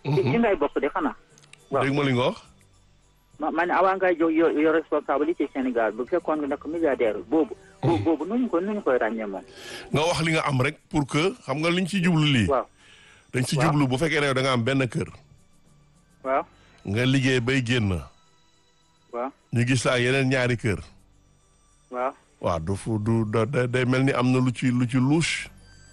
ci ci ngay bokk de xanaa. waaw dégg ma li nga wax. ma ma ne avant ngay jox yo yo responsabilité Sénégal bu fekkoon nga nekk milliardaire boobu. boobu boobu nuñu ko nuñu koy ràññee moom. nga wax li nga am rek pour que xam nga liñ ci jublu lii. waaw dañ ci waaw. jublu bu fekkee ne yow da nga am benn kër. waaw nga liggéey bay génn. waaw ñu gis la ak yeneen ñaari kër. waaw. waaw du fu du da da- day mel ni am na lu ci lu ci louche.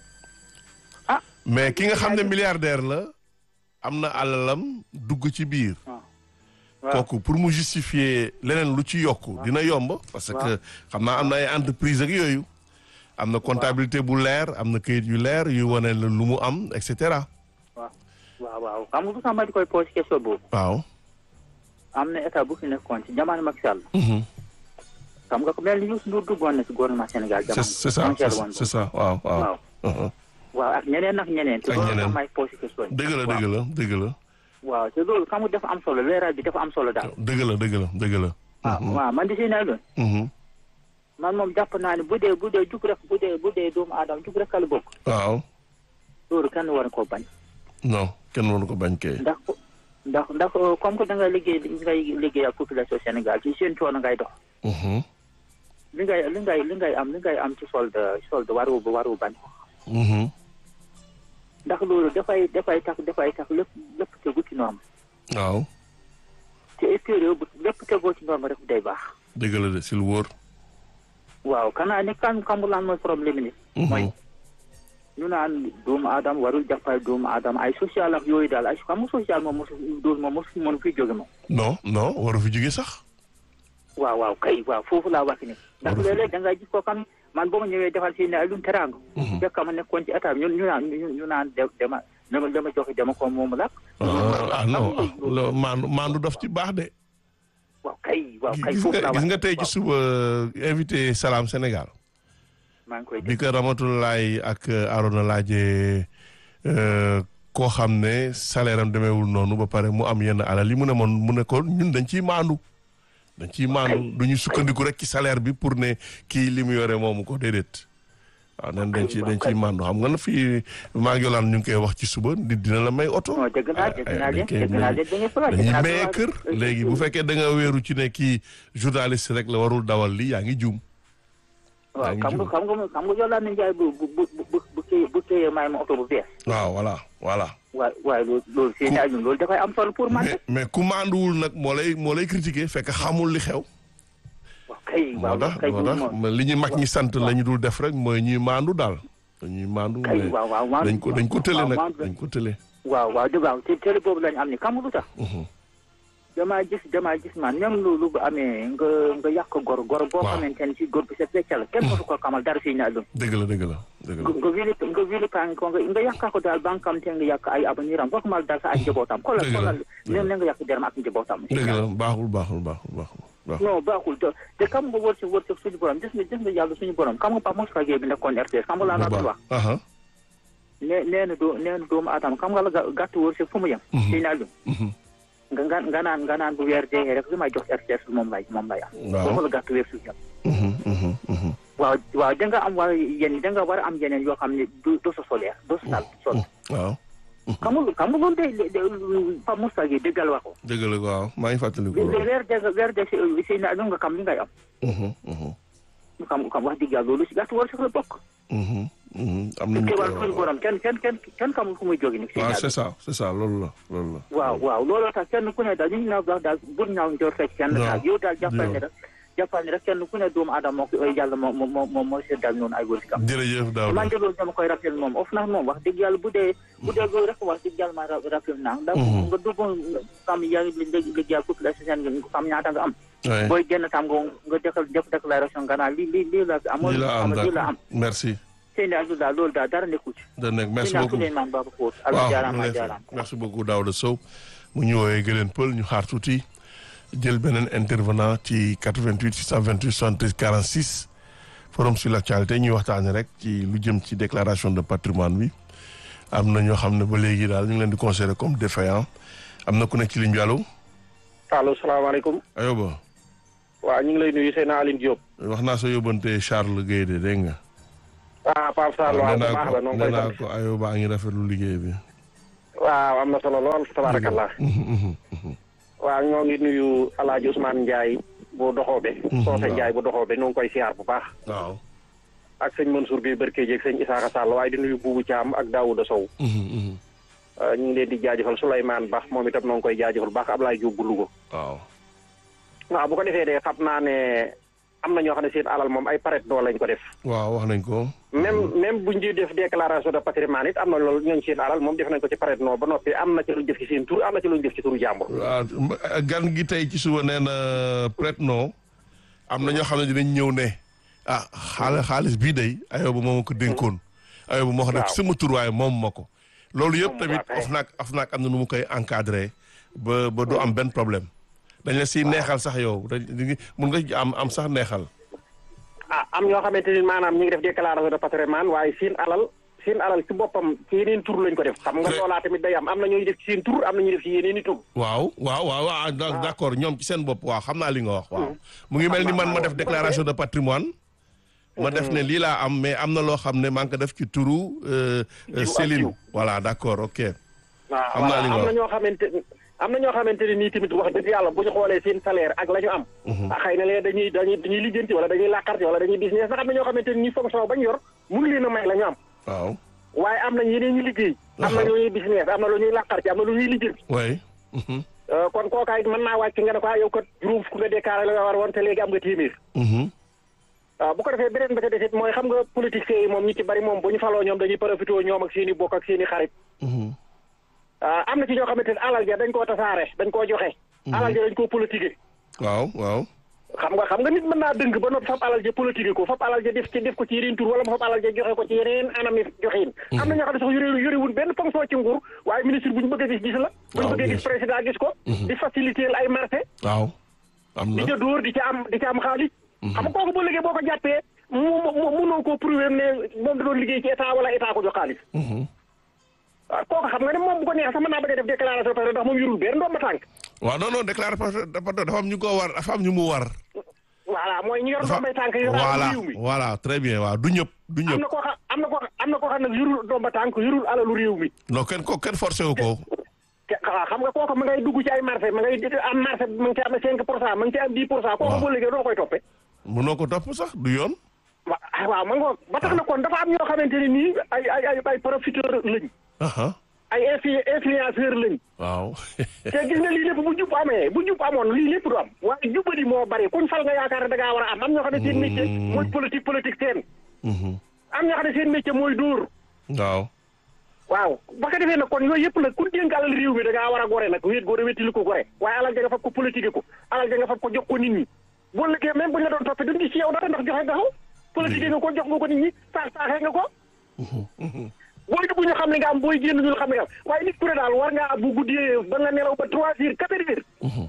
ah. mais ki nga xam ne milliardaire la am na alalam dugg ci biir. waaw waaw kooku pour mu justifier leneen lu ci yokk dina yomb parce que xam naa am na ay entreprise ak yooyu am na comptabilité bu leer am na kayit yu leer yu wane la lu mu am et cetera waaw waaw waaw xam nga bu sax ma di koy posé question boobu. waaw am na état bu fi nekkoon ci jamono Macky Sall. Mhm. xam nga ko mel ni Youssou Ndour duggoon na ci gouvernement Sénégal c'est jamono. c'est ça frontière c'est woon c'est ça waaw waaw waaw Mhm. waaw ak ñeneen ak ñeneen. te Ak loolu ñeneen. tax may posé question yi. dëgg la waaw. dëgg la dëgg la waaw te loolu xam nga dafa am solo leeral bi dafa am solo daal. dëgg la dëgg la dëgg la waaw waaw man di si ne loon Mhm. man moom jàpp naa ne bu dee bu dee jug rek bu dee bu dee doomu aadama jug rek la bokk. waaw loolu kenn war koo bañ. non kenn waru ko bañ kay ndax ndax ndax euh, comme que da nga liggéey li ngay liggéey ak population Sénégal ci seen coono ngay dox. Mhm. li ngay li ngay li ngay am li ngay am ci solde solde waru waru bañ. Mhm. ndax loolu dafay dafay tax dafay tax lépp lépp tegu ci norme. waaw te extérieur bu lépp tegoo ci norme rek day baax. dëgg la de si lu wóor waaw kanaa ne kan xamul lan mooy problème ni Mhm. mooy ñu naan doomu aadama warul jàppale doomu aadama ay social ak yooyu daal ay xam nga social moom mosu dool moom mosu mën fi jóge moom. non non waru fi jóge sax waaw waaw kay waaw foofu laa wax ni ndax Waru fi- léeg-léeg da ngay gis koo xam ne man boo ma ñëwee defal fii ne ay lu teraanga. Mhm. fekk ma nekkoon ci état bi ñu ñu naan ñu ñu naan de dama dama dama joxe dama ko moomu lakk. ah ah, non ah, lo- maandu maandu daf ci baax de waaw kay waaw kay gis foofu nga laa wax gis nga tey ci waaw, suba invité Salam Sénégal maa ngi koy bi dégg ko Ramatoulaye ak Arona laajee euh, koo xam ne salaire am demeewul noonu ba pare mu am yenn alal yi mu ne moon mu ne ko ñun dañ ciy maandu dañ ciy maandu du ñu sukkandiku rek ci salaire bi pour ne kii li mu yore moomu ko déedéet waaw nen dañ ci dañ ciy maandu xam nga na fii maa ngi yolaan ñu ngi koy wax ci suba nit dina la may oto non dégg naa dégg naa leen dañ koy dégg naa leen dañuy faral dañuy maye kër léegi bu fekkee da nga wéeru ci ne kii journaliste rek la warul dawal li yaa ngi juum waaw yaa ngi xam nga jub. xam nga xam nga Yolande Ndiaye bu bu bu bu bu kii bu kii may ma oto bu bees. waaw voilà voilà waay waaye loolu loolu seen ñaar ñun loolu dafay am solo pour man mais mais ku maanduwul nag moo lay moo lay critiquer fekk xamul li xew waaw kay moo waaw tax kay moo loolu tax moom li ñu mag ñi sant la ñu dul def rek mooy ñuy maandu daal dañuy maandu kay mais waaw waaw waaw dañ ko dañ ko tële waaw nag waaw dañ ko tële waaw waaw dëgg waaw te télé boobu lañu am ni xam nga lu tax Mhm. damaa gis damaa gis man même loolu bu amee nga nga yàq gor gor boo Waaw. xamante ne si góor bi sa fecca la kenn mosu ko xamal dara fii ñaar doon dëgg la dëgg la dëgg la nga nga wili nga wili paan ko nga nga yàqaa ko daal ba nga xam te nga yàq ay avenir am waxumal daal sa ay njabootam xoolal Dëgg la, xoolal dëgg leen la nga yàq deram ak njabootam dëgg la baaxul baaxul baaxul baaxul baaxul non baaxul te te xam nga wërsëg wërsëg suñu borom gis nga gis nga yàlla suñu borom xam nga Pape Moussa Gueye bi nekkoon RTS xam nga laa la doon wax aha nee nee na doo nee na doomu aadama xam nga la ga- gàtt wërsëg fu mu yem Mhm. si naa lu Mhm. nga nga nga naan nga naan bu weer dee rek li may jox RTS moom lay moom lay am Waaw. foofu la gàtt wërsëg yem Mhm, mhm, mhm. waaw waaw da nga am war yéen da nga war a am yeneen yoo xam ne du du sa solaire du sa sal sol waaw xam nga xam nga loolu day day Pape Moussa Gueye dëggal wax ko dëgg la waaw maa ngi fàttaliku li loolu weer de weer de si si naa lu nga xam li ngay am Mhm, mhm, xam xam wax dëgg yàlla loolu si gàtt wërsëg la bokk mhm, mhm. am na ñu te koy wàllu suñu wax borom kenn kenn kenn kenn xamul fu muy jóge ni si waaw naa c'est ça c'est ça loolu la loolu la waaw waaw looloo tax kenn ku ne daal li ñu naan wax daal bur ñaaw njort rek kenn Non. daal yow daal jàppal ne Non. rek jàppal ne rek kenn ku ne doomu aadama moo ko yàlla moo moo moo moo mooy seddal noonu ay wërsëgam jërëjëf man Daouda de loolu dama koy rafetlu moom of na moom wax dëgg yàlla bu dee bu dee loolu rek wax dëgg yàlla ma ra- rafetlu naa ndax Mhm. nga dugg xam yaa ngi li liggéeyal population seen nga xam ñaata nga am Ouais. booy génn tam nga nga defal def déclaration nga naan lii lii lii la amoon lii la am lii la am d'accord merci seen i daal loolu daal dara nekku ci da nekk merci dinaa beaucoup Souleymane Baba Fóot waaw ala jaaraama mu ngi lay jaaraam fay. merci beaucoup Daouda Sow mu ñu woowee Gëleen Pël ñu xaar tuuti jël beneen intervenant ci 88 628 73 46 forum sur l'actualité ñuy waxtaane rek ci lu jëm ci déclaration de patrimoine bi am na ñoo xam ne ba léegi daal ñu ngi leen di considérer comme défaillant am na ku nekk ci ligne bi allo allo salaamaaleykum ayoba waaw ñu ngi lay nuyu seen Aline Diop wax naa sa yóbbante Charles Guèye de dégg nga ah Pape Sarr waaw nee bu naa baax ko la noonu nee koy naa sant ko ayoba a ngi rafetlu liggéey bi waaw am na solo lool tabaarakallah waaw ñoo ngi nuyu alaaji Ousmane Ndiaye bu doxoobe soose Ndiaye bu doxoobe ñu ngi koy siyaar bu baax waaw ak sëñ Mansour Gueye Barke jeeg sëñ Isaaxa Sall waaye di nuyu Buubu Caam ak Daouda Sow ñu ngi leen di jaajëfal Souleymane Ba moom itam noo ngi koy jaajëfal baax Ablaye Diop bu Louga waaw waaw bu ko defee de xam naa ne am na ñoo xam ne seen alal moom ay paret doo lañ ko def waaw wax nañ ko même même buñ di def déclaration de patrimoine it am na loolu ñooñ seen alal moom def nañ ko ci paret noo ba noppi am na ci luñ def ci seen tur am na ci luñ def ci turu jàmbur waaw gan gi tey ci suba nee na prête non am na ñoo xam ne dinañ ñëw ne ah xaal xaalis bii day ayoba moo ma ko dénkoon ayoba moo xam ne waaw. sama tur waaye moom ma ko loolu yëpp Moom tamit waa kay. OFNAC OFNAC am na nu mu koy encadré ba ba du am benn problème dañ la siy neexal sax yow dañ di- mun nga ci am am sax neexal ah am ñoo xamante ni maanaam ñi ngi def déclaration de patrimoine waaye seen alal seen alal ci boppam ci yeneen tur lañ ko def xam nga Très- loolaa tamit day am am na ñooy def ci seen tur am na ñuy def ci yeneen i tur waaw waaw waaw waaw d' d'accord ñoom ci seen bopp waaw xam naa li nga wax waaw mu ngi mel ni man ma def déclaration de patrimoine ma def ne lii laa am mais am na loo xam ne maa ngi ko def ci turu euh, euh, Jiw ak Céline jiw. voilà d'accord ok waaw Xam naa li nga am wax. na ñoo xamante am na ñoo xamante ne nii tamit wax dëgg yàlla bu ñu xoolee seen salaire ak la ñu am ah xëy na lee dañuy dañuy dañuy lijjanti wala dañuy làkkarti wala dañuy business ndax am na ñoo xamante ne nii fonction bañ yor mënu leen a may la ñu am waaw waaye am nañ yeneen ñu liggéey am na lu ñuy business am na lu ñuy làkkarti am na lu ñuy lijjanti way mhm, Euh, kon kookaay mën naa wàcc nga ne ko ah yow kat juróom fukk nga déclaré la nga war woon te léegi am nga téeméer mhm, waaw bu ko defee beneen ba ca desit mooy xam nga politiciens yi moom ñi ci bari moom bu ñu faloo ñoom dañuy profité ñoom ak seen i bokk ak seen i xarit mhm, ah, am na ci ñoo xamante ne alal ja dañ koo tasaare dañ koo joxe alal ja dañ koo politiqué waaw waaw xam nga xam nga nit mën naa dëng ba noppi fab alal ja politiqué ko fab alal ja def ci def ko ci yeneen tur wala mu fab alal ja joxe ko ci yeneen anam yi joxin am na ñoo xam ne sax yore yorewul benn fonction ci nguur waaye ministre bu ñu bëgg a gis gis la bu ñu Waaw, bëggee bien gis sûr. président gis ko di faciliter ay marché waaw am di na ca dóor di ca am di ca am xaalis xam nga kooku boo liggéey boo ko jàppee mu mu munoo koo prouver ne moom da doon liggéey ci état wala état ko jox xaalis mhm. waaw kooku xam nga ne moom bu ko neex sax mën naa bëgg a def déclaration parce que ndax moom yorul benn ndoom ba tànk waaw non non déclaration dafa dafa am ñu ko war dafa am ñu mu war voilà mooy ñu yor dafa ndoom bay tànk yor voilà alalu réew mi voilà très bien waaw du ñëpp du am ñëpp na koo xam am na koo am na koo xam nag yorul ndoom ba tànk yorul alalu réew mi non kenn ko kenn forcé wu ko te waaw xam nga kooku ma ngay dugg ci ay marché ma ngay am marché ma ngi ci am cinq pour cent ma ngi ci am dix pour cent kooku Waaw. boo liggéey doo koy toppee mënoo ko topp sax du yoon wa waaw ma ngoog ba tax na kon dafa am ñoo xamante ne nii ay ay ay ay profiteur lañ aha ay influ influenceur lañ waaw te gis nga lii lépp bu jub amee bu jub amoon lii lépp du am waaye jubadi moo bari kuñ fal nga yaakaar ne da ngaa war a am am ñoo xam ne seen métier mooy politique politique seen mhm, am ñoo xam ne seen métier mooy dóor waaw waaw ba ko defee nag kon yooyu yëpp nag ku dénk alal réew mi da ngaa war a gore nag wéet gore wéttili ko gore waaye alal ja nga fab ko politique ko alal ja nga fab ko jox ko nit ñi boo liggéey même bu ñu la doon toppee duñ gis ci yow dara ndax joxe nga ko politique nga ko jox nga ko nit ñi saax saaxee nga ko booy dugg ñu xam ne nga am booy génn ñu xam ne nga am waaye nit ku ne daal war ngaa bu guddee ba nga nelaw ba trois heures quatre heures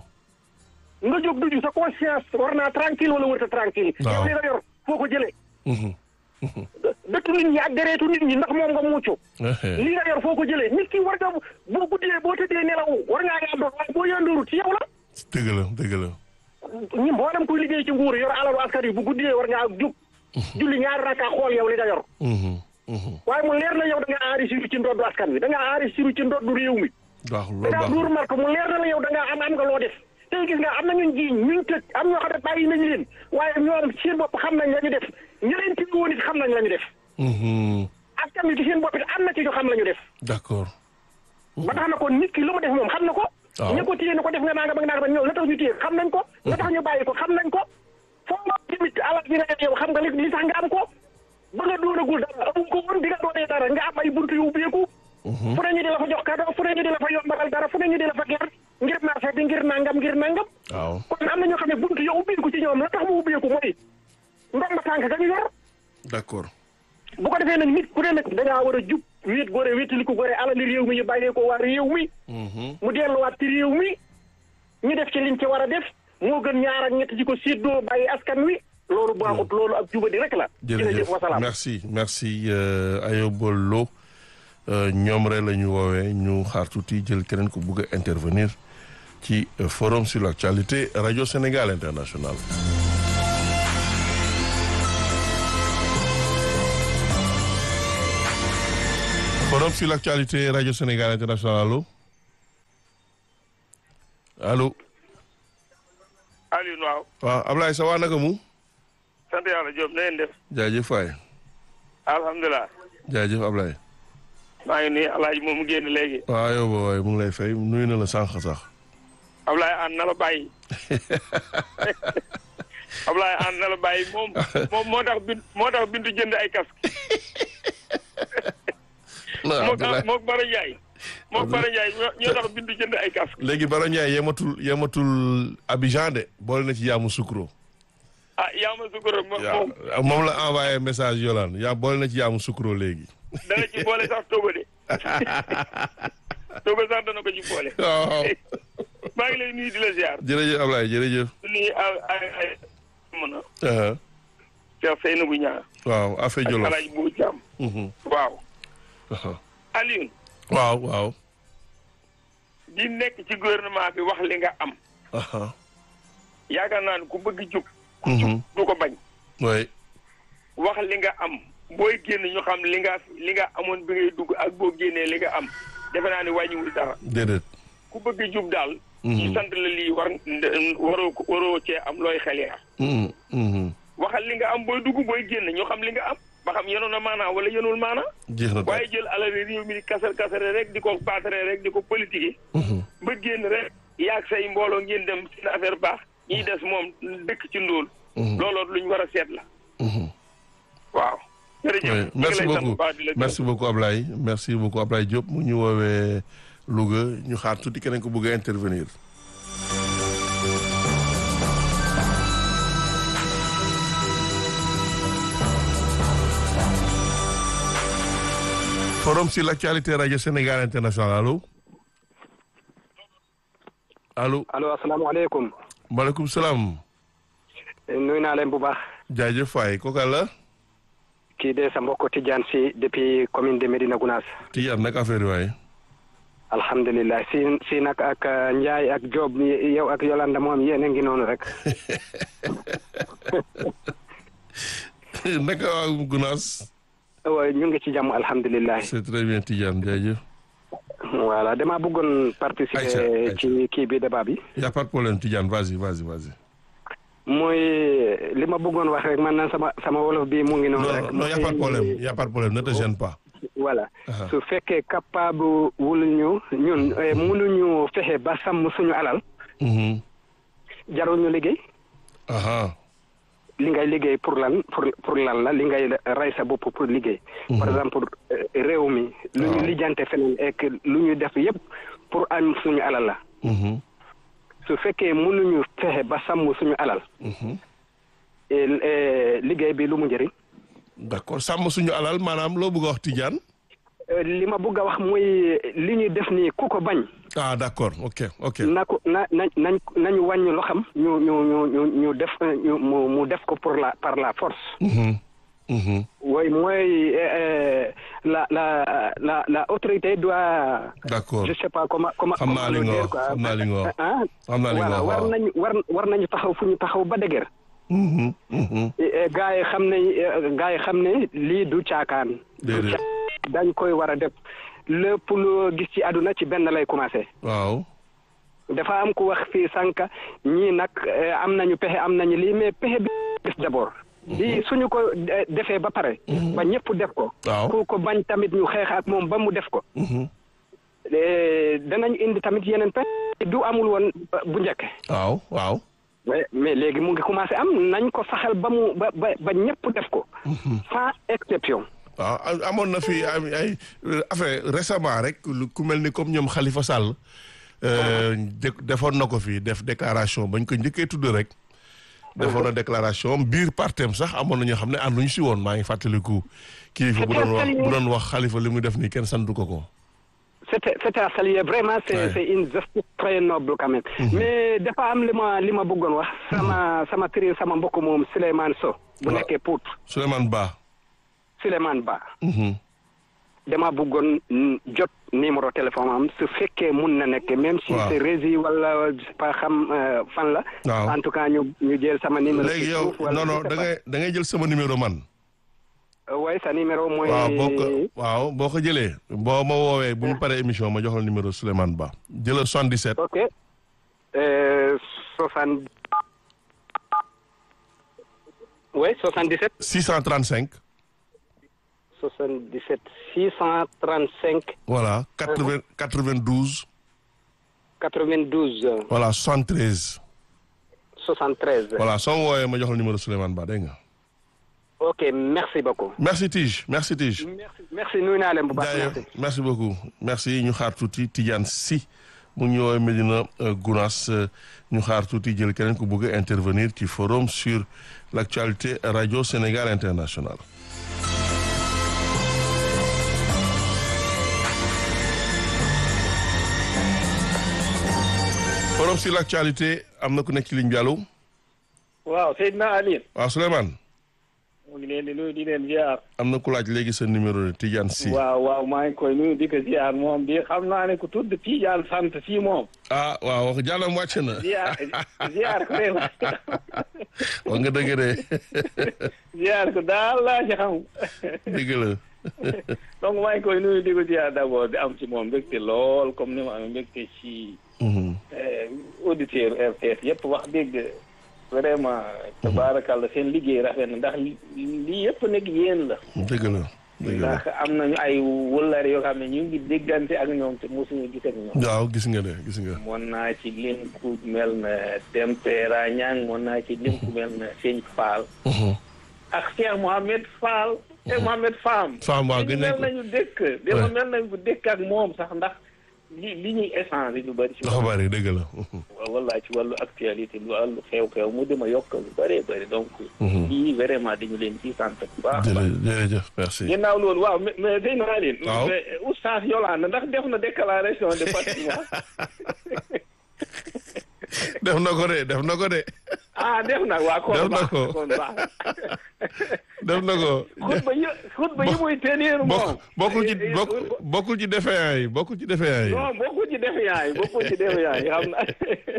nga jóg duju sa conscience war naa tranquille wala wërta tranquille Waaw. yow li nga yor foo ko jëlee mhm, dëttu nit ñi ak dereetu nit ñi ndax moom nga muccu ehe, li nga yor foo ko jëlee nit ki war nga boo guddee boo tëddee nelaw war ngaa yàndoor waaye boo yàndoorut ci yow la dëgg la dëgg la ñi mboolem kuy liggéey ci nguur yor alalu askan wi bu guddee war ngaa jug julli ñaari rakka xool yow li nga yor mhm, mhm. waaye mu leer na yow da nga enrichir ci ndoddu askan wi da nga enrichir ci ndoddu réew mi baax da loolu ngaa baax duur marque mu leer na la yow da ngaa am am nga loo def tey gis nga am na ñun jiiñ ñuñ tëj am ñoo xam ne bàyyi nañu leen waaye ñoom seen bopp xam nañ la ñu def ñi leen ci woon it xam nañ la ñu def Mhm, askan wi ci seen bopp it am na ci ñu xam la ñu def d'accord ba tax na kon nit ki lu mu def moom xam na ko waaw. ña ko téye na ko def nga naa nga ba nga naa ñëw la tax ñu téye xam nañ ko la tax ñu bàyyi ko xam nañ ko foo nga tamit alal ji nga yow xam nga li li tax nga am ko ba nga doonagul dara amu ko woon di nga doonee dara nga am ay buntu yu ubbeeku fu ne ñu di la fa jox cadeau fu ne ñu di la fa yombalal dara fu ne ñu di la fa ger ngir marché bi ngir nangam ngir nangam waaw kon am na ñoo xam ne buntu yow ubbeeku ci ñoom la tax mu ubbeeku mooy ndomba tànk ga ñu yor d'accord bu ko defee nag nit ku ne nag da ngaa war a jub wéet gore wéetali ko gore alali réew mi ñu bàyyee ko waa réew mi mhm, mu delluwaat ci réew mi ñu def ci liñ ci war a def moo gën ñaar ak ñett ci ko séddoo bàyyi askan wi loolu baaxut loolu ak jubadi rek la. jërëjëf wasalaam. merci merci euh, Ayoba Lo euh, ñoom rek la ñu woowee ñu xaar tuuti jël keneen ku bugg a intervenir ci euh, forum sur l'actualité radio Sénégal international forum sur l'actualité radio Sénégal international allo allo Aliou waaw waaw Ablaye sa waa naka mu sant yàlla Diop na ngeen def jaajëf waay alhamdulilah jaajëf Ablaye maa ngi nii alaaji moom mu génn léegi waaw yow ba waay mu ngi lay fay nuyu na la sànq sax Ablaye an na la bàyyi Ablaye an na la bàyyi moom moom moo tax bin moo tax bintu jënd ay casque non mook Abdoulaye mook Bara Ndiaye mook Bara Ndiaye ñoo- ñoo tax bintu jënd ay casque léegi Baro Ndiaye yematul yematul Abidjan de boole na ci yaamu sukro ah yaa ma sukkur moom moom yaa moom la envoyé message Yolande yaa boole na ci yaamu sukro léegi dana ci boole sax Togo de Togo sax dana ko ci boole waaw maa ngi lay nuyu di la ziar jërëjëf Ablaye jërëjëf di nuyu ay ay ay mën a Uh-huh. Cheikh Seynabou Niang waaw affaire ak Jolof Alaaji Bou Thiam Mhm. waaw Uh-huh. Alioune waaw waaw di nekk ci gouvernement bi wax li nga am Uh-huh. yaakaar naa ne ku bëgg jub Mhm. du ko bañ oui wax li nga am booy génn ñu xam li nga li nga amoon bi ngay dugg ak boo génnee li nga am defe naa ne wàññiwul dara déedéet ku bëgg jub daal Mhm. ñu sant la lii war waroo ko- waroo cee am looy xel yaar Mhm. Mhm. waxal li nga am booy dugg booy génn ñu xam li nga am ba xam yenoon na maanaa wala yenul maanaa jeex na waaye jël alal réew mi di kasar kasare rek di ko baatare rek di ko politique Mhm. ba génn rek yaag say mbooloo ngeen dem seen affaire baax ñiy des moom dëkk ci ndóol Mhm. looloo luñ war a seet la Mhm. waaw jërëjëf Oui, ñu ngi merci lay sant bu beaucoup baax di la gërëm. merci beaucoup Ablaye merci beaucoup Ablaye Diop mu ñu woowee Louga ñu xaar tuuti keneen ko bëgg a intervenir. forum sur l'actualité radio Sénégal international allo allo allo asalaamaaleykum maaleykum salaam nuyu naa leen bu baax jaajëf waay kooka la kii de sa mbokk Tidiane si depuis commune de Médina Gounass Tidiane nag affaire yi waay alhamdulilah si si nag ak uh, Ndiaye ak Diop mi- yow ak Yolanda moom yéen a ngi noonu rek naka waa Gunaas waaye ñu ngi ci jàmm alhamdulilah c'est très bien Tidiane jaajëf voilà dama bëggoon participer Aïcha, Aïcha. ci kii bi débat bi y a pas de problème Tidiane vas-y vas-y vas-y mooy li ma bëggoon wax rek man na sama sama wolof bi mu ngi noonu rek non non y a pas de problème y a pas de problème ne te gêne pas voilà Aha. su fekkee capable wul ñu ñun eh, mënuñu fexe ba sàmm suñu alal Mhm. jarul ñu liggéey aha li ngay liggéey pour lan pour pour lan la li ngay rey sa bopp pour liggéey. par exemple euh, réew mi. lu ñu Waaw. lijjante feneen ek lu ñu def yépp pour am suñu alal la. Mhm. su fekkee mënuñu fexe ba sàmm suñu alal. Mhm. et, eh, liggéey bi lu mu njëriñ. d'accord sàmm suñu alal maanaam loo bëgg a wax Tidiane Euh, li ma bëgg a wax muy li ñuy def nii ku ko bañ. ah d'accord ok ok na ko na na nañ nañu wàññi loo xam ñu ñu ñu ñu ñu def ñu mu mu def ko pour la par la force. Mhm. Mhm. oui mooy euh, euh, la la la la autorité doit. d'accord je sais pas comment comment. Xam naa li nga comment le dire, wax, quoi. xam naa li nga wax. ah xam naa li nga voilà wax war waaw. nañu war war nañu taxaw fu ñu taxaw ba dëgër. Mhm. Mhm. gars yi xam ne gars yi xam ne lii du caakaan. du Déedéet. caa- dañ koy war a def lépp lu gis ci àdduna ci benn lay commencé. waaw dafa am ku wax fii sànq ñii nag eh, am nañu pexe am nañu lii mais pexe bi def d'abord. lii suñu ko eh, defee ba pare. ba ñëpp def ko. waaw ku ko bañ tamit ñu xeex ak moom ba mu def ko. Mhm. Eh, danañ indi tamit yeneen pexe du amul woon eh, bu njëkk. waaw waaw mais mais léegi mu ngi commencé am nañ ko saxal ba mu ba ba ba ñëpp def ko. sans exception. waaw am- amoon na fi ay ay affaire récemment rek lu ku mel ni comme ñoom Khalifa Sall euh, de- defoon na ko fi def déclaration bañ ko njëkkee tudd rek defoon na déclaration biir partem sax amoon na ñoo xam ne ànduñu si woon maa ngi fàttaliku kilifa bu doon wax bu doon wax Khalifa li muy def nii kenn santu ko ko c'était c'était à saluer vraiment c'est Ouais. c'est une justice très noble quand même. mais dafa am li ma li ma bëggoon wax. sama sama tri sama mbokk moom Souleymane Sow. bu Waaw. nekkee Pout Souleymane Ba Souleymane Ba. Mhm. dama bëggoon mm, jot numéro téléphone am su fekkee mun na nekk même si Waaw. c'est rési wala je sais pas xam euh, fan la. Waaw. en tout cas ñu ñu jël sama numéro. léegi ci yow suuf wala non non je sais da pas. ngay da ngay jël sama numéro man waaye sa numéro mooy. waaw boo ko waaw boo ko jëlee boo ma woowee bu ñu paree émission ma jox la numéro Souleymane Ba jëlal 77 ok. Euh, soixante. oui 77. 635 77 635 voilà 80 92 92 voilà 73 73. voilà soo ma woowee ma jox la numéro Souleymane Ba dégg nga. ok merci beaucoup. merci Tige merci Tige. merci merci nuyu naa leen bu baax D'ailleurs, merci. merci beaucoup merci ñu xaar tuuti Tidiane Sy mu ngi ñëwoowee Medina Gounass ñu xaar tuuti jël keneen ku bëgg a intervenir ci forum sur l'actualité radio Sénégal international forum sur l'actualité am na ku nekk ci ligne bi allo waaw Seydina Aline waaw Souleymane mu ngi leen di nuyu di leen ziar am na ku laaj léegi sa numéro Tidiane Sy waaw waaw maa ngi koy nuyu di ko ziar moom di xam naa ne ku tudd Tidiane sant fii moom ah waaw wax jàllam wàcc na ziar ziar ko réew wax nga dëgg de ziar ko daal laa ci xam dëgg la donc maa ngi koy nuyu di ko ziar d'abord di am ci moom mbégte lool comme ni ma amee mbégte ci Mhm. auditeur RTS yëpp wax dëgg vraiment tabaarakàlla seen liggéey rafet na ndax lii yëpp nekk yéen la dëgg la dëgg la ndax am nañu ay wëllare yoo xam ne ñu ngi déggante ak ñoom te mosuñu gis ak ñoom waaw gis nga de gis nga mën naa ci lim ku mel na Tempera Ñang mën naa ci lim ku mel na Sëñ Fall Mhm. ak Cheikh Mohamed Fall Cheikh Mohamed Fam Fam waaw gën nañ mel ko nañu dëkk dama mel nañu ko dëkk ak moom sax ndax li li ñuy échange lu bëri ci dafa bari dëgg la walla ci wàllu actualité lu wàllu xew-xew mu dima yokk lu bëree bëri donc Mhm. lii vraiment dañu leen ci sant bu baax a baax jërëjëf jërëjëf merci ginnaaw loolu waaw mais mais day naa leen Waaw. mais oustaz Yolande ndax def na déclaration de patrimoine def na ko de def na ko de ah def na waa kon Def na baax ko. kon baax def na ko xutba yi xutba yi muy tenir moom bokk bokkul ci bokk bokkul ci defeyaan yi bokkul ci defeyaan yi non bokkul ci defe yaay bokkul ci defe yaay xam na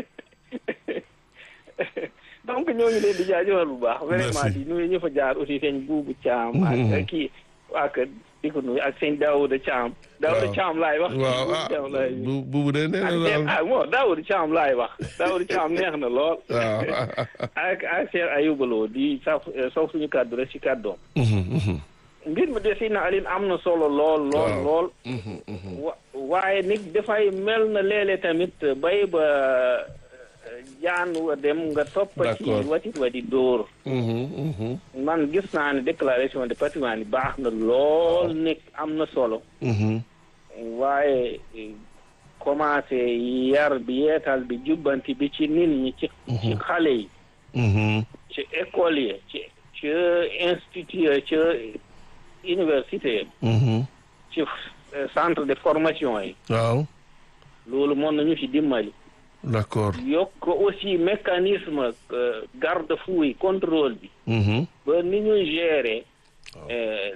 donc ñoo ngi leen di jaajëfal bu baax vraiment Merci. di nuyu ñu fa jaar aussi sëñ Buubu Caam Mhm. ak kii waa kër di ko nuyu ak sëñ Daouda Caam Daouda Waaw. Caam laay wax waaw Buubu ah Caam laay bu bu de nee ak na Cheikh daal ah bon Daouda Caam laay wax Daouda Caam neex na lool waaw ak ak Cheikh Ayouba Lo di saf sof suñu kàddu rek ci kàddoom Mhm, mhm, mbir mi de si na Aline am na solo lool lool Waaw. lool mhm, mhm. wa waaye nit dafay mel na léeg-léeg tamit bay ba euh, jaan wa dem nga topp ci D'accord. watit wa di dóor Mhm, mhm, man gis naa ne déclaration de patrimoine yi baax na lool nekk am na solo mhm. waaye eh, commencé yar bi yeetal bi jubbanti bi ci nit ñi ci ci xale yi Mhm, ci école yi ci ci institut yi ci université yi mhm. ci eh, centre de formation yi waaw loolu mën nañu ci dimbali d'accord yokk aussi mécanisme euh, garde-fou yi contrôle bi Mhm, ba ni ñuy gérer euh,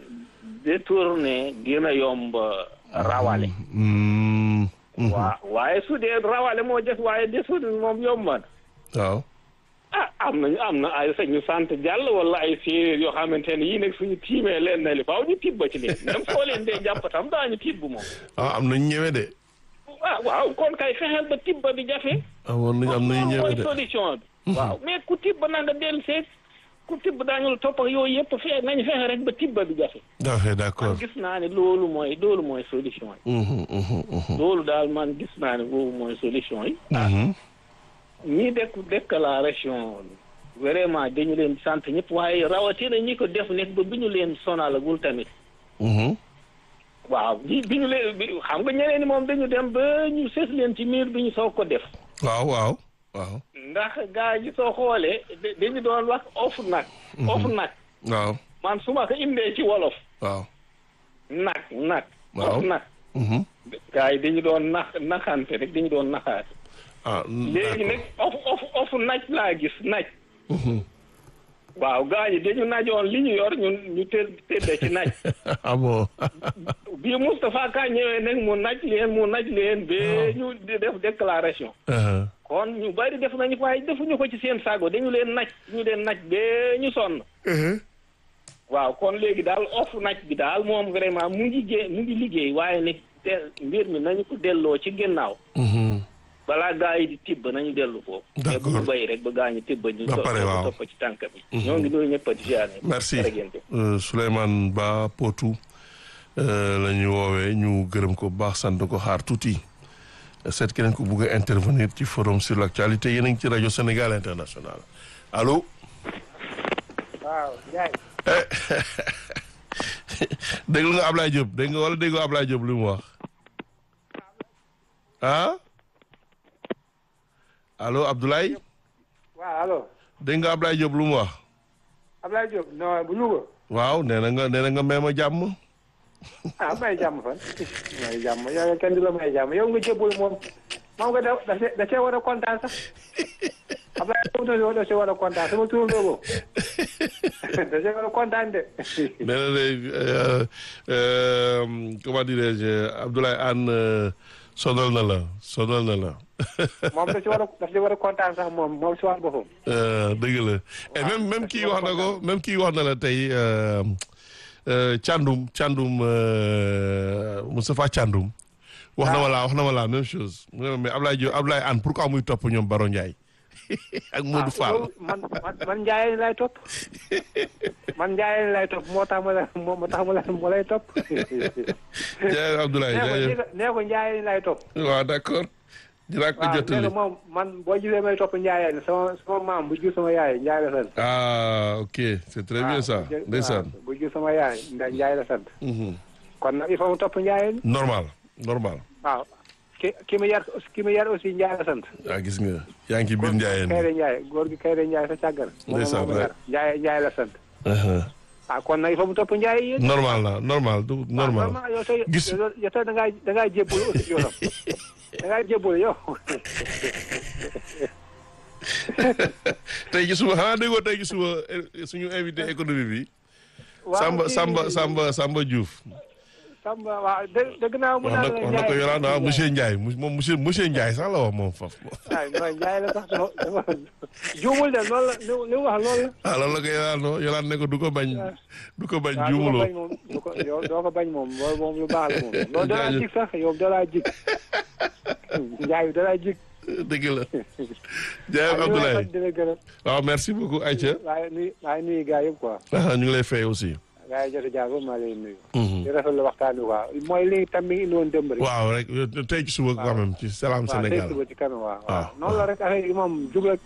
détourner dina yomb rawale mhm, mhm. waa waaye su dee rawale moo des waaye détourner moom yomb na waaw ah am nañu am na ay sañu sant jàll wala ay séeréer yoo xamante ne yii nag suñu tiimee leen na li faaw ñu tibb ci leen même soo leen dee jàpp tam daañu tibb moom ah am nañu ñëwee de ah waaw kon kay fexeel ba tibba bi jafe amoon nañu am nañu loolu ñëwee mooy de solution bi waaw mais ku tibb na nga dellu seet ku tibb daañu la topp ak yooyu yëpp fexe nañu fexe rek ba tibba bi jafe ok d'accord man gis naa ne loolu mooy loolu mooy solution yi Mhm, mhm, mhm. loolu daal man gis naa ne boobu mooy solution yi Mhm, ñii dekk déclaration vraiment dañu leen sant ñëpp waaye rawatina ñi ko def nekk ba bi ñu leen sonalagul tamit mhm. waaw bi bi ñu leen bi xam nga ñeneen ni moom dañu dem ba ñu sës leen ci miir bi ñu soog ko def waaw waaw waaw ndax gaa yi soo xoolee da- dañu doon wax of nag of nag waaw man su ma ko indee ci wolof waaw nag nag Waaw. of nag Mhm. gaa yi dañu doon nax naxante rek dañu doon naxaate ah léegi nag of of of naj laa gis naj Mhm. waaw gaa yi dañu najoon li ñu yor ñun ñu tëdd tëdde ci naj ah bon bii Moustapha Ka ñëwee nag mu naj leen mu naj leen ba ñu di def déclaration Uh-huh. kon ñu bari def nañu ko waaye defuñu ko ci seen sago dañu leen naj ñu leen naj ba ñu sonn waaw kon léegi daal off nag bi daal moom vraiment mu ngi gé mu ngi liggéey waaye ne te mbir mi nañu ko delloo ci ginnaaw Mhm. balaa gaa yi di tibb nañu dellu foofu mais bu ñu D'accord. bay rek ba gaa ñi tibb ñu Ba topp pare, waaw. topp ci tànk bi ñoo ngi nuyu ñëpp di ziar merci jërëjëf Euh, Souleymane Ba Potou euh, la ñu woowee ñu gërëm ko bu baax sant ko xaar tuuti seet keneen ko bugg a intervenir ci forum sur l'actualité yéen a ngi ci rajo Sénégal international allo. waaw Ndiaye. Eh, déglu nga Ablaye Diop dégg nga wala déggoo Ablaye Diop li mu wax ah allo Abdoulaye waaw allo dégg nga Ablaye Diop lu mu wax Ablaye Diop non bu Louga. waaw nee na nga nee na nga may ma jàmm ah may jàmm fan may jàmm yow kenn du la may jàmm yow nga jébbul moom moom nga da da see da see war a kontaan sax Ablaye Diop da see war a kontaan sama tur boobu da see war a kontaan de. nee na de euh, euh, comment dirais-je Abdoulaye Anne euh, sonal na la sonal na la moom da si war a da si war a kontaan sax moom moom si wàllu boppam. Euh, dëgg la et même même kii wax na ko même kii wax na la tey euh, euh, Thiandoum Thiandoum euh, Moustapha Thiandoum wax na ma la wax na ma la même chose mu ne ma mais Ablaye Diop Ablaye Anne pourquoi muy topp ñoom Baro Ndiaye ak Modou Fall loolu man man man Ndiaye lay topp man Ndiaye lay topp moo tax ma la moo tax ma la ma lay topp. jaajëf Abdoulaye nee ko jaajëf nee ko nee ko Ndiaye lay topp. waaw d'accord dinaa ko waaw nee jottali ko moom man boo gisee may topp Ndiaye la sama sama maam bu jur sama yaay Ndiaye la sant. ah ok c'est très bien ça bu jur- ndeysaan waaw, bu jur sama yaay ndax Ndiaye la sant. Mhm. kon nag il faut mu topp Ndiaye normal normal waaw ki ki mu yar ki mu yar aussi Ndiaye la sant. ah gis nga yaa ngi ci biir Ndiaye Kayre Ndiaye góor gi Kayre Ndiaye sa càggar. moom Ndeysaan, moo ko yar Ndiaye Ndiaye la sant. ah kon nag il faut mu topp Ndiaye yéen. normal la normal du normal normal yow tey Gis- yow yow tey da ngaa da ngaa jébbal aussi yoonam da ngaa jébbal yow. tey gi suba xanaa déggoo tey gi suba eh, suñu invité économie bi waaw Samba kii- Samba Samba Samba Diouf Samba waaw dé dégg naa mu wax na naan la wax na ko Ndiaye- yoraan ah monsieur Ndiaye mu- moom monsieur monsieur Ndiaye sax la wax moom faf waaw mooy Ndiaye la sax dafa dafa juumul de loolu la li li mu wax loolu la. ah loolu la ko yoraan no yoraan ne ko du ko bañ du ko bañ waaw du ko juumuloo bañ moom du ko yow doo ko bañ moom loolu moom lu baax la moom. loolu da laa Jaajëf. jig sax yow da laa jig Ndiaye da laa jig. dëgg la jaayef Abdoulaye dina gërëm waaw merci beaucoup Aïcha waaye nuyu waaye nuyu gars yëpp quoi. ah ñu ngi lay fay aussi gars yi jot a jaar ba maa lay nuyu. Mhm. di rafetlu waxtaan bi quoi mooy li tam mi ngi indi woon démb rek. waaw rek yow tey ci suba quand même ci Salam waaw tey Sénégal suba ci kanam waaw. waaw. waaw noonu la rek affaire yi moom jub rek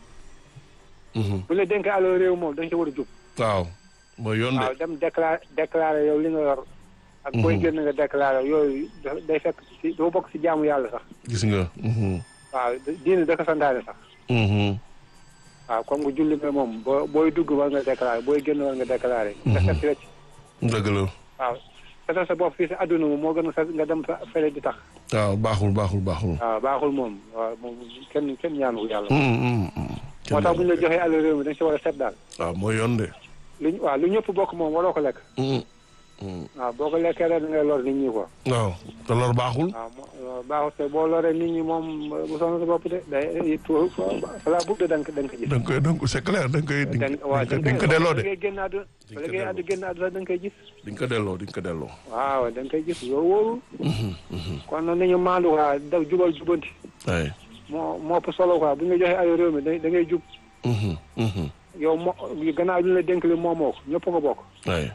Mhm. bu la dénkee alal réew moom dañ ci war a jub. waaw mooy yoon de waaw dem déclaré déclaré yow li nga yor. ak booy génn nga déclaré yooyu da- day fekk ci doo bokk ci jaamu yàlla sax. gis nga Mhm. waaw diine da ko santaane sax. Mhm. waaw comme nga julli nga moom boo booy dugg war nga déclaré booy génn war nga déclaré. nga set ci rek. dëgg la waaw setal sa bopp fii sa adduna moom moo gën a set nga dem fa fële di tax. waaw baaxul baaxul baaxul waaw baaxul moom waaw moom kenn kenn ñaanu ko yàlla. Mhm, mhm, mhm. moo tax bu ñu la joxee alal réew mi dañ si war a set daal. waaw mooy yoon de luñ waaw lu ñëpp bokk moom waroo ko lekk. Mhm. Mhm. waaw boo ko lekkee rek da ngay lor nit ñi quoi. waaw te loolu baaxul waaw mo baaxul te boo loree nit ñi moom bu sonn sa bopp de day tuur fala bugg de da nga ko da nga ko gis. da nga koy da nga ko c'est clair da nga koy di da nga waaw nga di nga ko delloo de da ngay génn àdduna Di nga da ko ngay delloo. àddu génn àdduna da nga koy gis. di nga ko delloo di nga ko delloo waaw da nga koy gis loolu wóorul. Mhm, mhm. kon nag nañu maandu quoi daw jubal jubanti. ay moo moo ëpp solo quoi bu ñu la joxee alal réew mi da da ngay jub. Mhm, mhm. yow moo gannaaw bi ñu la dénk li moo moo ko ñëpp ko bokk. ay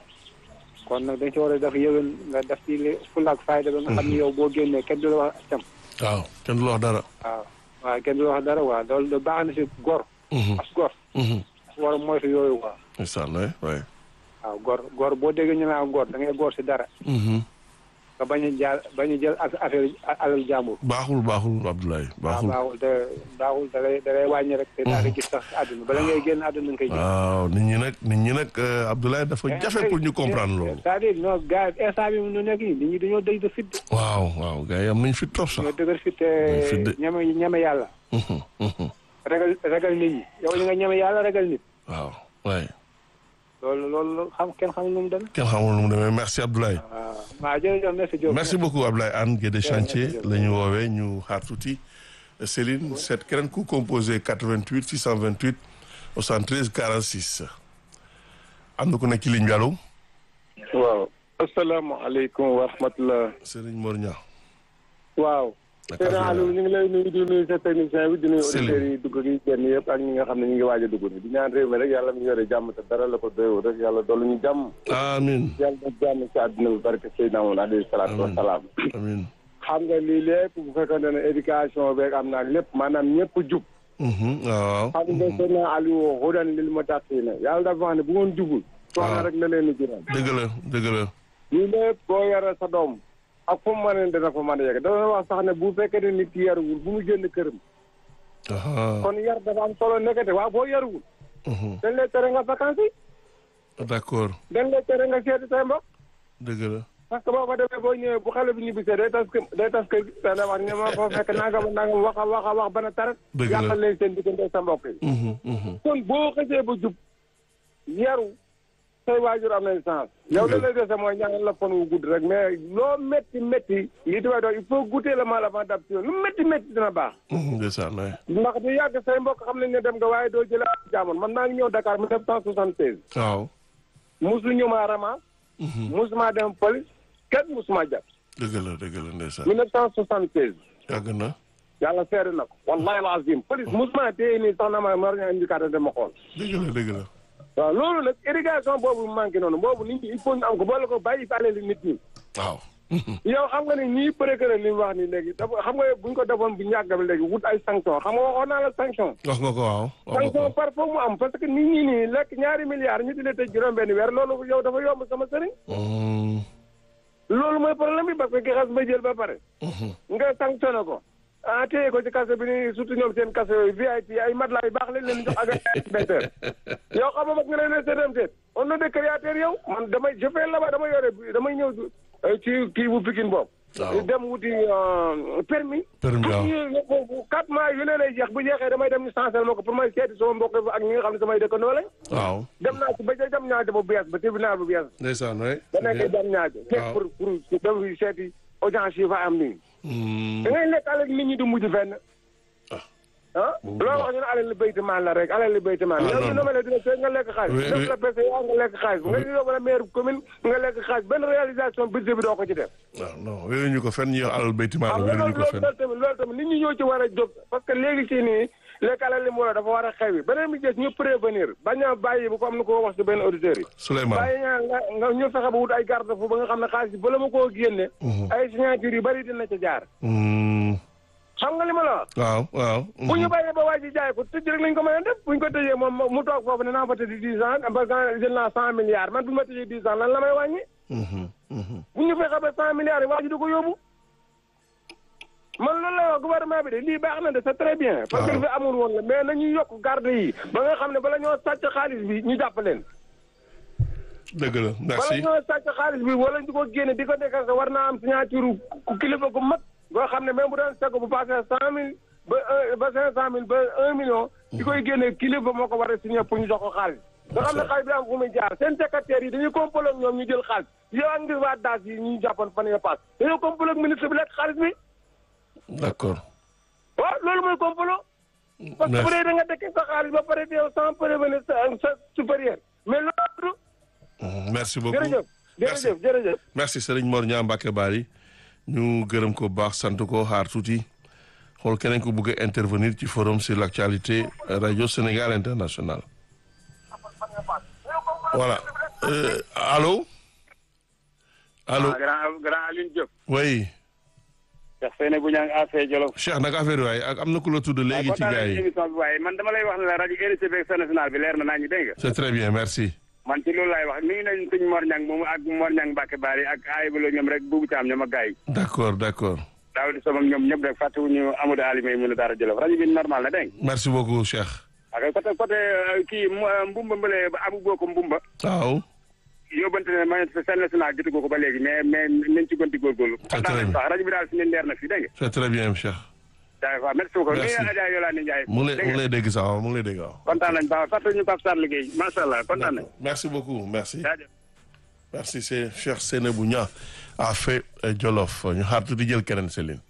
kon nag dañ ci war a def yëwén nga def ci li fulla ak fayda ba nga xam ni yow boo génnee kenn du la wax cam waaw kenn du la wax dara waaw waaw kenn du la wax dara waaw loolu da baax na si gor Mhm, as gor mhm. war a moytu yooyu quoi ndeysaan waay waay waaw gor gor boo déggee ñu naan gor da ngay gor si dara Mhm. nga bañ a jaar bañ a jël ak affaire alal jàmbur baaxul baaxul Abdoulaye waaw baaxul baaxul te baaxul da lay da lay wàññi rek te daa ko gis sax àdduna bala ngay génn àdduna nga koy gis waaw nit ñi nag nit ñi nag euh, Abdoulaye dafa jafe pour ñu comprendre loolu c'est-à-dire non gars yi instant bi nu nekk nii nit ñi dañoo dëj de fit de waaw waaw gars yi am nañ fi trop sax dañoo dëgër fit Dañ fit de. te ñeme ñeme yàlla Mhm, mhm. ragal ragal nit ñi yow li nga ñeme yàlla ragal nit waaw waay loolu loolu xam kenn xamul nu mu demee. kenn xamul nu mu demee merci Abdoulaye waaw waaw jërëjëf merci Diop. merci beaucoup Abdoulaye Anne Guédé chantier Jërëjëf. la ñu woowee ñu xaar tuuti Céline seet keneen ku composé 88 628 73 46 am na ku nekk ci ligne bi allo waaw asalaamaaleykum wa rahmatulah. Serigne Mor Niang. waaw. Naka Seydou affaire Aliou ñu ngi lay nuyu di nuyu sa technicien bi di nuyu Céline. auditeurs yi dugg gi génn yëpp ak ñi nga xam ne ñu ngi waaj a dugg ni di ñaan réew mi rek yàlla mu yore jàmm te dara la ko doyoo rek yàlla dollu ñu jàmm. amiin yàlla na jàmm ci àdduna bi barke Seydina Muhammad alayhi salaatu wa Amiin. salaam. amiin. xam nga lii lépp bu fekkoon ne éducation beeg am naa lépp maanaam ñëpp jub. Mhm, waaw. xam nga Seydina Aliou hudan lil muttaqiina yàlla dafa wax ne bu ngoon jubul. waaw soxna rek la leen di jural. dëgg la dëgg la. lii lépp boo yore sa doom ak fu mu mën a dina fa mën a yegg dafa wax sax ne bu fekkee ne nit ki yaruwul bu mu génn këram Aha, kon yar dafa am solo nekkate waaw boo yaruwul mhm, dañ lay tere nga vacances yi d'accord dañ lay tere nga seeti say mbokk dëgg la. parce que boo fa demee boo ñëwee bu xale bi ñibbisee day tas kë- day tas kër gi dana wax ne ma fa fekk nangam nangam wax a wax a wax bana tarat Dëgg la. yàqal leen seen diggante sa mbokk yi Mhm, mhm. kon boo xësee ba jub yaru say waajur am nañ chance yow la lay dese mooy ñaanal la fan wu gudd rek mais loo métti métti lii tubaab doon il faut goûter le mal avant d'adopter lu métti métti dina baax Mhm, ndeysaan waay. ndax du yàgg say mbokk xam nañ ne dem nga waaye doo jëlee ak jaamoon man maa ngi ñëw Dakar 1976 waaw. musu ñu maa rama Mhm, musuma dem police kenn musuma jàpp dëgg la dëgg la ndeysaan. 1976 yàgg na. yàlla seede na ko wallahi alazim police musuma téye nii sax na ma mar ñaa indicateur dama xool dëgg la dëgg la. waaw loolu nag irrigation boobu mu manqué noonu boobu nit ñi il faut ñu am ko boole ko bàyyi fi alali nit ñi waaw. yow xam nga ne ñii procureur li mu wax ni léegi dafa xam nga buñ ko defoon bu ñàgg bi léegi wut ay sanction xam nga waxoon naa la sanction wax nga ko waaw. wax nga sanction ko. par foofu mu am parce que nit ñi nii lekk ñaari milliards ñu di la tëj juróom benn weer loolu yow dafa yomb sama sëriñ Mhm, loolu mooy problème bi parce que ki xas ba jël ba pare mhm. nga sanctionné ko ah téye ko ci kaso bi ni surtout ñoom seen kaso yooyu VIP ay matelas yu baax lañ leen jox ak inspecteur yow xam nga mag nga leen ne seetam seet on ne de créateur yow man damay je fais là-bas damay yore damay ñëw euh, ci kii bu Pikine boobu Waaw. dem wuti euh, permis Permis, waaw. bu ñu quatre mois yu ne lay jeex bu jeexee damay dem ñu chancel ma ko pour may seeti sama mbokk yi ak ñi nga xam ne samay dëkkandoo lañ waaw. dem naa ci ba ca jam ñaate bu bees ba tribunal bu bees ndeysaan waay. ba nekk jam ñaate Waaw. pour pour dem fi seeti audience yi fa am nii Mhm, da ngay lekk alal nit ñi du mujj fenn ah Boobu loo baax. wax ñu ne alal li béyti maan la rek alal li béyti maan Ah, yow non, ñu non. nomale dina fekk nga lekk xaalis Oui, def oui. la pese yaa nga lekk xaalis nga ñu yóbbu la maire commune nga lekk xaalis benn réalisation budget bi doo ko ci def waaw non wéeruñu ko fenn ñu yor alal bayti maal xam nga wéeruñu loolu ko fenn. loolu tamit loolu tamit nit ñi ñoo ci war a jóg parce que léegi ci nii lekk alal li mu war a dafa war a xew yi beneen bi gis ñu prévenir bañ a bàyyi bu ko am na ko wax ci benn auditeur yi Souleymane. bàyyi ñaa nga nga ñu fexe ba wut ay garde fu ba nga xam ne xaalis bi bala ma koo génne ay signature yu bari dina ca jaar Mhm, xam nga li ma la wax waaw waaw. bu ñu bàyyee ba waa ji jaay ko tëj rek lañ ko mën a def bu ñu ko tëjee moom mu toog foofu ne naa fa tëj dix ans parce que jël naa cent milliards man bu ma tëjee dix ans lan la may wàññi Mhm, mhm. bu ñu fexe ba cent milliards yi waa ji du ko yóbbu man loolu la wax gouvernement bi de lii baax na de c'est très bien parce que waaw. li fi amul woon la mais nañu yokk garde yi ba nga xam ne bala ñoo sàcc xaalis bi ñu jàpp leen dëgg la bala merci. ñoo sàcc xaalis bi wala ñu ko génne di ko déclenché war naa am signature ku kilifa gu mag boo xam ne même bu doon seko bu passé cent mille ba un ba cinq cent mille ba un million di koy génne kilifa moo ko war a signé pour ñu jox ko xaalis nga xam ne xaalis bi am fu muy jaar seen secrétaire yi dañuy complot ak ñoom ñu jël xaalis yow ak ngir waa daas yi ñu jàppoon fan yii pass dañoo complot ak ministre bi lekk xaalis bi d'accord. waaw loolu mooy complot parce que bu dee da nga dekkee sa xaalis ba pare yow sans prévenir sa sa supérieur mais loolu Mhm, merci beaucoup. jërëjëf Merci. jërëjëf jërëjëf merci Serigne Mor Niang Mbacke Bari ñu gërëm ko bu baax sant ko xaar tuuti xool keneen ko bëgg a intervenir ci forum sur l'actualité radio Sénégal international voilà Euh, allô allô grand grand Alioune Diop. oui Cheikh Seyne bu ñang affaire Jolof. Cheikh nag affaire waaye ak am na ku la tudd léegi ci gars yi émission bi waaye man dama lay wax ne la rajo RCB ak national bi leer na naa ñu dégg nga. c'est très bien merci man ci loolu laay wax mi ngi nañ sëñ Mor Niang moomu ak Mor Niang Mbacke Bari ak Ayba Lo ñoom rek buubu caam ñoom ak gars yi. d'accord d'accord daaw di sama ñoom ñëpp rek fàttewuñu Amadou Ali may mën a dara Jolof rajo bi normal na dégg nga. merci beaucoup Cheikh ak côté côté euh, kii mu- Mbumba Mbale ba Abu Boko Mbumba. waaw yóbbante ne ma seen national jotu ko ba léegi mais mais nañ ci gën di góorgóorlu. très kontaan nañ bien. sax rajo bi daal fi leen leer na fii dégg nga. c'est très bien Cheikh jaay fa merci beaucoup. Merci. nuyu Adja Yolande Ndiaye. mu ngi lay dégg mu nga. ngi lay dégg sax waaw mu ngi lay dégg waaw kontaan nañ baax fàttali ñu Pape Sarr liggéey macha allah kontaan nañ. merci beaucoup merci jaajëf. merci c'est Cheikh Seynabou Niang a fait euh, Jolof ñu xaar tuuti jël keneen Céline